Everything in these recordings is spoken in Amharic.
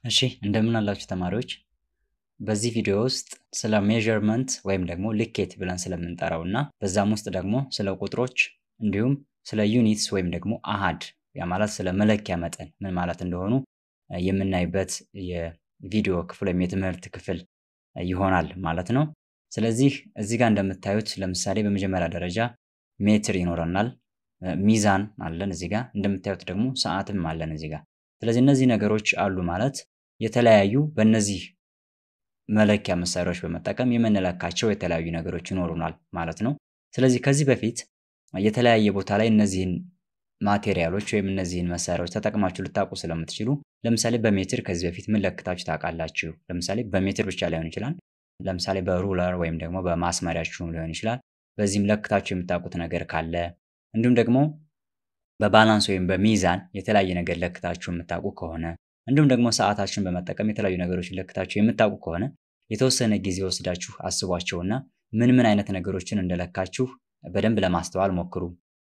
እሺ እንደምን አላችሁ ተማሪዎች። በዚህ ቪዲዮ ውስጥ ስለ ሜዠርመንት ወይም ደግሞ ልኬት ብለን ስለምንጠራው እና በዛም ውስጥ ደግሞ ስለ ቁጥሮች እንዲሁም ስለ ዩኒትስ ወይም ደግሞ አሃድ ያ ማለት ስለ መለኪያ መጠን ምን ማለት እንደሆኑ የምናይበት የቪዲዮ ክፍል ወይም የትምህርት ክፍል ይሆናል ማለት ነው። ስለዚህ እዚህ ጋር እንደምታዩት ለምሳሌ በመጀመሪያ ደረጃ ሜትር ይኖረናል፣ ሚዛን አለን እዚህ ጋር እንደምታዩት ደግሞ ሰዓትም አለን እዚህ ጋር። ስለዚህ እነዚህ ነገሮች አሉ ማለት የተለያዩ በእነዚህ መለኪያ መሳሪያዎች በመጠቀም የምንለካቸው የተለያዩ ነገሮች ይኖሩናል ማለት ነው። ስለዚህ ከዚህ በፊት የተለያየ ቦታ ላይ እነዚህን ማቴሪያሎች ወይም እነዚህን መሳሪያዎች ተጠቅማችሁ ልታውቁ ስለምትችሉ ለምሳሌ በሜትር ከዚህ በፊት ምን ለክታችሁ ታውቃላችሁ? ለምሳሌ በሜትር ብቻ ላይሆን ይችላል። ለምሳሌ በሩለር ወይም ደግሞ በማስመሪያችሁም ሊሆን ይችላል። በዚህም ለክታችሁ የምታውቁት ነገር ካለ እንዲሁም ደግሞ በባላንስ ወይም በሚዛን የተለያየ ነገር ለክታችሁ የምታውቁ ከሆነ እንዲሁም ደግሞ ሰዓታችሁን በመጠቀም የተለያዩ ነገሮችን ለክታችሁ የምታውቁ ከሆነ የተወሰነ ጊዜ ወስዳችሁ አስቧቸውና ምን ምን አይነት ነገሮችን እንደለካችሁ በደንብ ለማስተዋል ሞክሩ።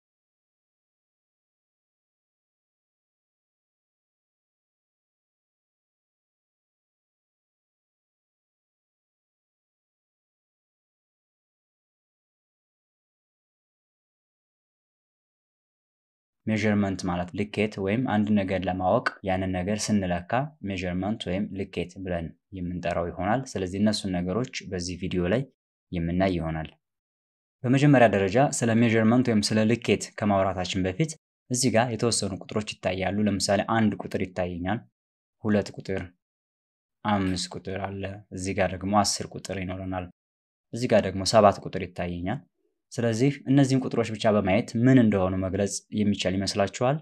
ሜዠርመንት ማለት ልኬት ወይም አንድ ነገር ለማወቅ ያንን ነገር ስንለካ ሜዠርመንት ወይም ልኬት ብለን የምንጠራው ይሆናል። ስለዚህ እነሱን ነገሮች በዚህ ቪዲዮ ላይ የምናይ ይሆናል። በመጀመሪያ ደረጃ ስለ ሜዠርመንት ወይም ስለ ልኬት ከማውራታችን በፊት እዚህ ጋር የተወሰኑ ቁጥሮች ይታያሉ። ለምሳሌ አንድ ቁጥር ይታየኛል፣ ሁለት ቁጥር፣ አምስት ቁጥር አለ። እዚህ ጋር ደግሞ አስር ቁጥር ይኖረናል። እዚህ ጋር ደግሞ ሰባት ቁጥር ይታየኛል። ስለዚህ እነዚህን ቁጥሮች ብቻ በማየት ምን እንደሆኑ መግለጽ የሚቻል ይመስላችኋል?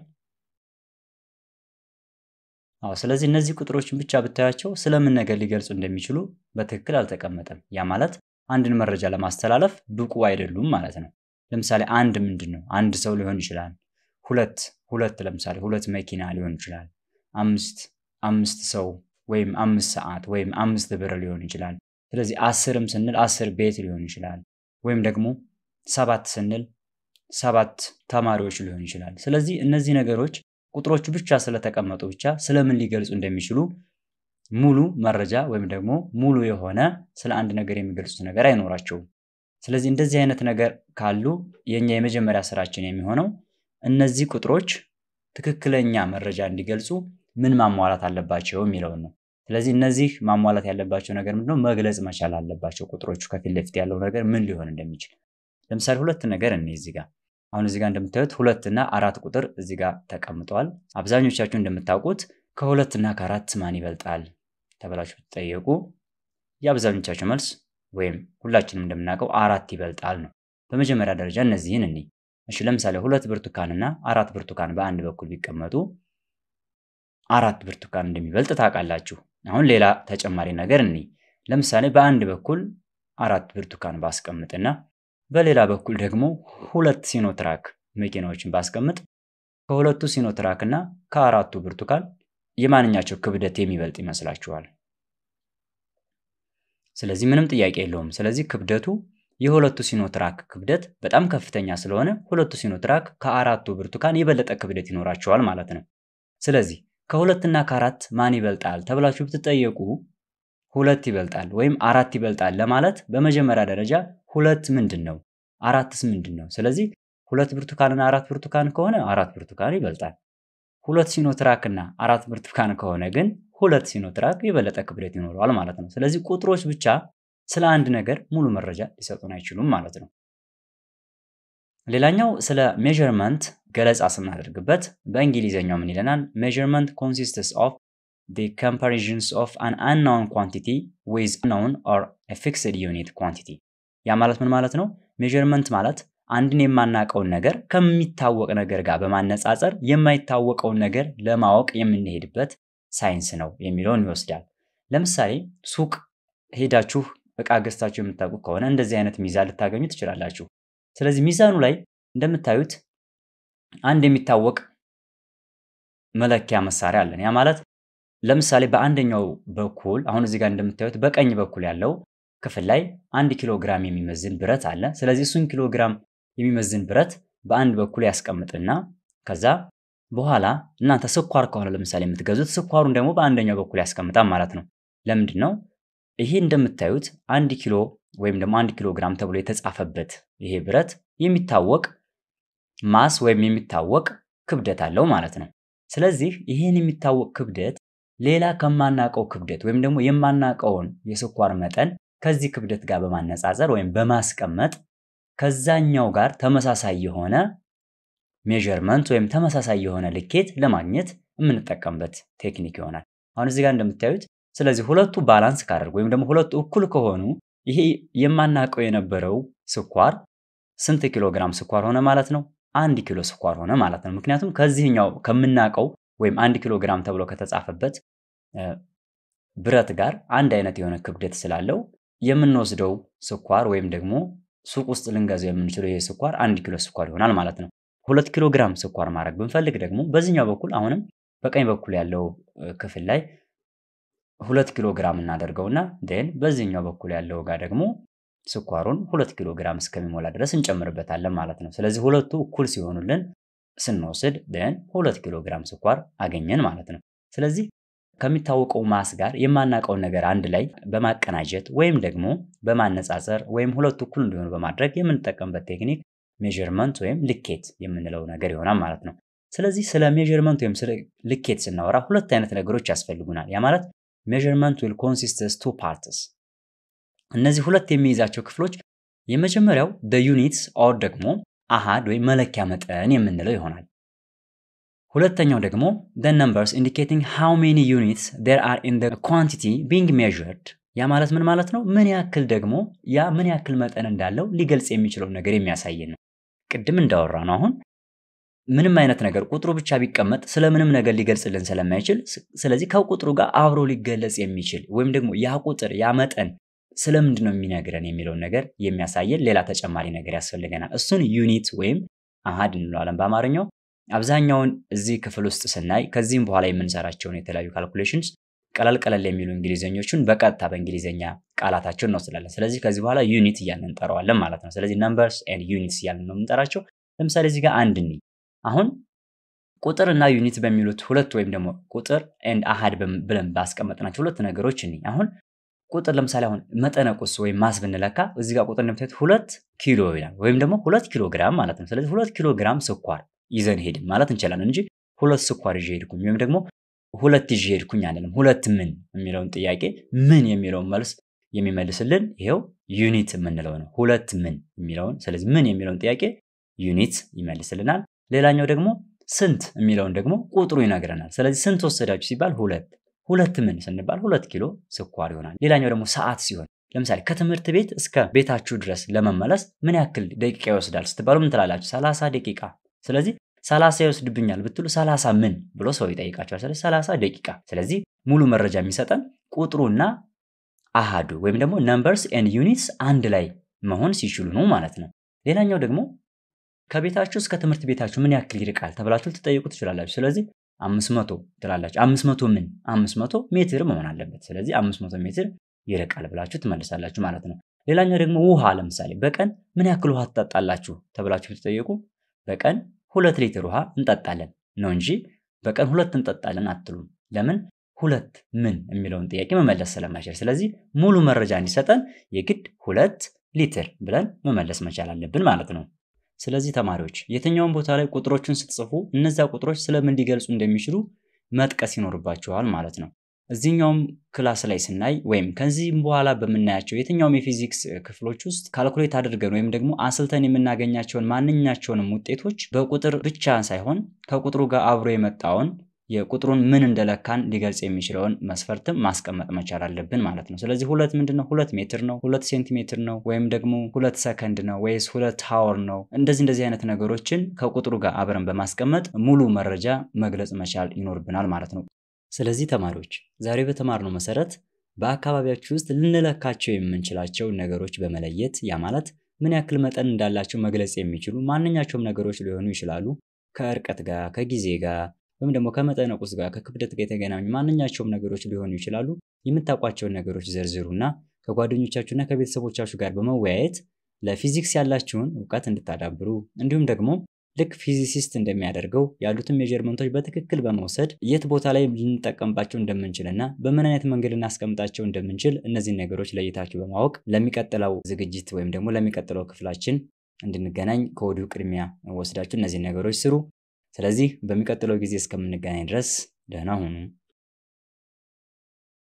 አዎ። ስለዚህ እነዚህ ቁጥሮችን ብቻ ብታያቸው ስለምን ነገር ሊገልጹ እንደሚችሉ በትክክል አልተቀመጠም። ያ ማለት አንድን መረጃ ለማስተላለፍ ብቁ አይደሉም ማለት ነው። ለምሳሌ አንድ ምንድን ነው? አንድ ሰው ሊሆን ይችላል። ሁለት ሁለት ለምሳሌ ሁለት መኪና ሊሆን ይችላል። አምስት አምስት ሰው ወይም አምስት ሰዓት ወይም አምስት ብር ሊሆን ይችላል። ስለዚህ አስርም ስንል አስር ቤት ሊሆን ይችላል። ወይም ደግሞ ሰባት ስንል ሰባት ተማሪዎች ሊሆን ይችላል። ስለዚህ እነዚህ ነገሮች ቁጥሮቹ ብቻ ስለተቀመጡ ብቻ ስለምን ሊገልጹ እንደሚችሉ ሙሉ መረጃ ወይም ደግሞ ሙሉ የሆነ ስለ አንድ ነገር የሚገልጹት ነገር አይኖራቸውም። ስለዚህ እንደዚህ አይነት ነገር ካሉ የኛ የመጀመሪያ ስራችን የሚሆነው እነዚህ ቁጥሮች ትክክለኛ መረጃ እንዲገልጹ ምን ማሟላት አለባቸው የሚለውን ነው። ስለዚህ እነዚህ ማሟላት ያለባቸው ነገር ምንድነው? መግለጽ መቻል አለባቸው። ቁጥሮቹ ከፊት ለፊት ያለው ነገር ምን ሊሆን እንደሚችል ለምሳሌ ሁለት ነገር እኔ እዚህ ጋር አሁን እዚህ ጋር እንደምታዩት ሁለት እና አራት ቁጥር እዚህ ጋር ተቀምጠዋል። አብዛኞቻችሁ እንደምታውቁት ከሁለት እና ከአራት ማን ይበልጣል ተብላችሁ ብትጠየቁ የአብዛኞቻችሁ መልስ ወይም ሁላችንም እንደምናውቀው አራት ይበልጣል ነው። በመጀመሪያ ደረጃ እነዚህን እኔ እሺ፣ ለምሳሌ ሁለት ብርቱካን እና አራት ብርቱካን በአንድ በኩል ቢቀመጡ አራት ብርቱካን እንደሚበልጥ ታውቃላችሁ። አሁን ሌላ ተጨማሪ ነገር እኔ ለምሳሌ በአንድ በኩል አራት ብርቱካን ባስቀምጥና በሌላ በኩል ደግሞ ሁለት ሲኖትራክ መኪናዎችን ባስቀምጥ ከሁለቱ ሲኖትራክ እና ከአራቱ ብርቱካን የማንኛቸው ክብደት የሚበልጥ ይመስላችኋል? ስለዚህ ምንም ጥያቄ የለውም። ስለዚህ ክብደቱ የሁለቱ ሲኖትራክ ክብደት በጣም ከፍተኛ ስለሆነ ሁለቱ ሲኖትራክ ከአራቱ ብርቱካን የበለጠ ክብደት ይኖራቸዋል ማለት ነው። ስለዚህ ከሁለትና ከአራት ማን ይበልጣል ተብላችሁ ብትጠየቁ ሁለት ይበልጣል ወይም አራት ይበልጣል ለማለት በመጀመሪያ ደረጃ ሁለት ምንድን ነው? አራትስ ምንድን ነው? ስለዚህ ሁለት ብርቱካንና አራት ብርቱካን ከሆነ አራት ብርቱካን ይበልጣል። ሁለት ሲኖትራክ እና አራት ብርቱካን ከሆነ ግን ሁለት ሲኖትራክ የበለጠ ክብደት ይኖረዋል ማለት ነው። ስለዚህ ቁጥሮች ብቻ ስለ አንድ ነገር ሙሉ መረጃ ሊሰጡን አይችሉም ማለት ነው። ሌላኛው ስለ ሜዠርመንት ገለጻ ስናደርግበት በእንግሊዝኛው ምን ይለናል? ሜዠርመንት ኮንሲስትስ ኦፍ the comparisons of an unknown quantity with known or a fixed unit quantity ያ ማለት ምን ማለት ነው? ሜዠርመንት ማለት አንድን የማናውቀውን ነገር ከሚታወቅ ነገር ጋር በማነጻጸር የማይታወቀውን ነገር ለማወቅ የምንሄድበት ሳይንስ ነው የሚለውን ይወስዳል። ለምሳሌ ሱቅ ሄዳችሁ እቃ ገዝታችሁ የምታውቁ ከሆነ እንደዚህ አይነት ሚዛን ልታገኙ ትችላላችሁ። ስለዚህ ሚዛኑ ላይ እንደምታዩት አንድ የሚታወቅ መለኪያ መሳሪያ አለን። ያ ማለት ለምሳሌ በአንደኛው በኩል አሁን እዚህ ጋር እንደምታዩት በቀኝ በኩል ያለው ክፍል ላይ አንድ ኪሎ ግራም የሚመዝን ብረት አለ። ስለዚህ እሱን ኪሎ ግራም የሚመዝን ብረት በአንድ በኩል ያስቀምጥና ከዛ በኋላ እናንተ ስኳር ከሆነ ለምሳሌ የምትገዙት ስኳሩን ደግሞ በአንደኛው በኩል ያስቀምጣል ማለት ነው። ለምንድን ነው ይሄ እንደምታዩት አንድ ኪሎ ወይም ደግሞ አንድ ኪሎ ግራም ተብሎ የተጻፈበት ይሄ ብረት የሚታወቅ ማስ ወይም የሚታወቅ ክብደት አለው ማለት ነው። ስለዚህ ይህን የሚታወቅ ክብደት ሌላ ከማናቀው ክብደት ወይም ደግሞ የማናቀውን የስኳር መጠን ከዚህ ክብደት ጋር በማነጻጸር ወይም በማስቀመጥ ከዛኛው ጋር ተመሳሳይ የሆነ ሜዠርመንት ወይም ተመሳሳይ የሆነ ልኬት ለማግኘት የምንጠቀምበት ቴክኒክ ይሆናል። አሁን እዚህ ጋር እንደምታዩት ስለዚህ ሁለቱ ባላንስ ካደርጉ ወይም ደግሞ ሁለቱ እኩል ከሆኑ ይሄ የማናውቀው የነበረው ስኳር ስንት ኪሎ ግራም ስኳር ሆነ ማለት ነው? አንድ ኪሎ ስኳር ሆነ ማለት ነው። ምክንያቱም ከዚህኛው ከምናውቀው ወይም አንድ ኪሎ ግራም ተብሎ ከተጻፈበት ብረት ጋር አንድ አይነት የሆነ ክብደት ስላለው የምንወስደው ስኳር ወይም ደግሞ ሱቅ ውስጥ ልንገዛው የምንችለው ይሄ ስኳር አንድ ኪሎ ስኳር ይሆናል ማለት ነው። ሁለት ኪሎ ግራም ስኳር ማድረግ ብንፈልግ ደግሞ በዚህኛው በኩል አሁንም በቀኝ በኩል ያለው ክፍል ላይ ሁለት ኪሎ ግራም እናደርገውና ን በዚህኛው በኩል ያለው ጋር ደግሞ ስኳሩን ሁለት ኪሎ ግራም እስከሚሞላ ድረስ እንጨምርበታለን ማለት ነው። ስለዚህ ሁለቱ እኩል ሲሆኑልን ስንወስድ ን ሁለት ኪሎ ግራም ስኳር አገኘን ማለት ነው። ስለዚህ ከሚታወቀው ማስ ጋር የማናውቀውን ነገር አንድ ላይ በማቀናጀት ወይም ደግሞ በማነጻጸር ወይም ሁለቱ እኩል እንዲሆኑ በማድረግ የምንጠቀምበት ቴክኒክ ሜዠርመንት ወይም ልኬት የምንለው ነገር ይሆናል ማለት ነው። ስለዚህ ስለ ሜዠርመንት ወይም ስለ ልኬት ስናወራ ሁለት አይነት ነገሮች ያስፈልጉናል። ያ ማለት ሜዠርመንት ዊል ኮንሲስትስ ቱ ፓርትስ። እነዚህ ሁለት የሚይዛቸው ክፍሎች የመጀመሪያው ደ ዩኒትስ ኦር ደግሞ አሃድ ወይም መለኪያ መጠን የምንለው ይሆናል። ሁለተኛው ደግሞ the numbers indicating how many units there are in the quantity being measured ያ ማለት ምን ማለት ነው? ምን ያክል ደግሞ ያ ምን ያክል መጠን እንዳለው ሊገልጽ የሚችለው ነገር የሚያሳየን ነው። ቅድም እንዳወራ ነው አሁን ምንም አይነት ነገር ቁጥሩ ብቻ ቢቀመጥ ስለምንም ነገር ሊገልጽልን ስለማይችል ስለዚህ ከቁጥሩ ጋር አብሮ ሊገለጽ የሚችል ወይም ደግሞ ያ ቁጥር ያ መጠን ስለምንድን ነው የሚነግረን የሚለውን ነገር የሚያሳየን ሌላ ተጨማሪ ነገር ያስፈልገናል። እሱን ዩኒት ወይም አሃድ እንለዋለን በአማርኛው። አብዛኛውን እዚህ ክፍል ውስጥ ስናይ ከዚህም በኋላ የምንሰራቸውን የተለያዩ ካልኩሌሽንስ ቀለል ቀለል የሚሉ እንግሊዝኞቹን በቀጥታ በእንግሊዝኛ ቃላታቸውን እንወስዳለን። ስለዚህ ከዚህ በኋላ ዩኒት እያልን እንጠራዋለን ማለት ነው። ስለዚህ ነምበርስ ኤንድ ዩኒትስ እያልን ነው የምንጠራቸው። ለምሳሌ እዚህ ጋር አንድ እንይ። አሁን ቁጥር እና ዩኒት በሚሉት ሁለት ወይም ደግሞ ቁጥር ኤንድ አሃድ ብለን ባስቀመጥናቸው ሁለት ነገሮች እንይ። አሁን ቁጥር ለምሳሌ አሁን መጠነ ቁስ ወይም ማስ ብንለካ እዚህ ጋር ቁጥር እንደምታዩት ሁለት ኪሎ ይላል ወይም ደግሞ ሁለት ኪሎ ግራም ማለት ነው። ስለዚህ ሁለት ኪሎ ግራም ስኳር ይዘን ሄድን ማለት እንችላለን እንጂ ሁለት ስኳር ይዤ ሄድኩኝ ወይም ደግሞ ሁለት ይዤ ሄድኩኝ አንልም። ሁለት ምን የሚለውን ጥያቄ ምን የሚለውን መልስ የሚመልስልን ይሄው ዩኒት የምንለው ነው። ሁለት ምን የሚለውን ስለዚህ ምን የሚለውን ጥያቄ ዩኒት ይመልስልናል። ሌላኛው ደግሞ ስንት የሚለውን ደግሞ ቁጥሩ ይነግረናል። ስለዚህ ስንት ወሰዳችሁ ሲባል ሁለት ሁለት ምን ስንባል ሁለት ኪሎ ስኳር ይሆናል። ሌላኛው ደግሞ ሰዓት ሲሆን ለምሳሌ ከትምህርት ቤት እስከ ቤታችሁ ድረስ ለመመለስ ምን ያክል ደቂቃ ይወስዳል ስትባሉ ምን ትላላችሁ? ሰላሳ ደቂቃ። ስለዚህ ሰላሳ ይወስድብኛል ብትሉ ሰላሳ ምን ብሎ ሰው ይጠይቃቸዋል። ስለዚህ ሰላሳ ደቂቃ። ስለዚህ ሙሉ መረጃ የሚሰጠን ቁጥሩና አሃዱ ወይም ደግሞ ነምበርስ ኤንድ ዩኒትስ አንድ ላይ መሆን ሲችሉ ነው ማለት ነው። ሌላኛው ደግሞ ከቤታችሁ እስከ ትምህርት ቤታችሁ ምን ያክል ይርቃል ተብላችሁ ልትጠይቁ ትችላላችሁ። ስለዚህ አምስት መቶ ትላላችሁ። አምስት መቶ ምን አምስት መቶ ሜትር መሆን አለበት። ስለዚህ አምስት መቶ ሜትር ይርቃል ብላችሁ ትመልሳላችሁ ማለት ነው። ሌላኛው ደግሞ ውሃ ለምሳሌ በቀን ምን ያክል ውሃ ትጠጣላችሁ ተብላችሁ ብትጠየቁ በቀን ሁለት ሊትር ውሃ እንጠጣለን ነው እንጂ በቀን ሁለት እንጠጣለን አትሉም። ለምን? ሁለት ምን የሚለውን ጥያቄ መመለስ ስለማይችል። ስለዚህ ሙሉ መረጃ እንዲሰጠን የግድ ሁለት ሊትር ብለን መመለስ መቻል አለብን ማለት ነው። ስለዚህ ተማሪዎች የትኛውን ቦታ ላይ ቁጥሮችን ስትጽፉ እነዚያ ቁጥሮች ስለምን ሊገልጹ እንደሚችሉ መጥቀስ ይኖርባችኋል ማለት ነው። እዚህኛውም ክላስ ላይ ስናይ ወይም ከዚህም በኋላ በምናያቸው የትኛውም የፊዚክስ ክፍሎች ውስጥ ካልኩሌት አድርገን ወይም ደግሞ አስልተን የምናገኛቸውን ማንኛቸውንም ውጤቶች በቁጥር ብቻ ሳይሆን ከቁጥሩ ጋር አብሮ የመጣውን የቁጥሩን ምን እንደለካን ሊገልጽ የሚችለውን መስፈርትም ማስቀመጥ መቻል አለብን ማለት ነው። ስለዚህ ሁለት ምንድን ነው? ሁለት ሜትር ነው? ሁለት ሴንቲሜትር ነው? ወይም ደግሞ ሁለት ሰከንድ ነው ወይስ ሁለት ሀወር ነው? እንደዚህ እንደዚህ አይነት ነገሮችን ከቁጥሩ ጋር አብረን በማስቀመጥ ሙሉ መረጃ መግለጽ መቻል ይኖርብናል ማለት ነው። ስለዚህ ተማሪዎች ዛሬ በተማርነው መሰረት በአካባቢያችሁ ውስጥ ልንለካቸው የምንችላቸው ነገሮች በመለየት ያ ማለት ምን ያክል መጠን እንዳላቸው መግለጽ የሚችሉ ማንኛቸውም ነገሮች ሊሆኑ ይችላሉ። ከእርቀት ጋር፣ ከጊዜ ጋር ወይም ደግሞ ከመጠነ ቁስ ጋር ከክብደት ጋር የተገናኙ ማንኛቸውም ነገሮች ሊሆኑ ይችላሉ። የምታውቋቸውን ነገሮች ዘርዝሩና ከጓደኞቻችሁና ከቤተሰቦቻችሁ ጋር በመወያየት ለፊዚክስ ያላችሁን እውቀት እንድታዳብሩ እንዲሁም ደግሞ ልክ ፊዚሲስት እንደሚያደርገው ያሉትን ሜጀርመንቶች በትክክል በመውሰድ የት ቦታ ላይ ልንጠቀምባቸው እንደምንችል እና በምን አይነት መንገድ ልናስቀምጣቸው እንደምንችል እነዚህን ነገሮች ለይታችሁ በማወቅ ለሚቀጥለው ዝግጅት ወይም ደግሞ ለሚቀጥለው ክፍላችን እንድንገናኝ ከወዲሁ ቅድሚያ ወስዳችሁ እነዚህን ነገሮች ስሩ። ስለዚህ በሚቀጥለው ጊዜ እስከምንገናኝ ድረስ ደህና ሁኑ።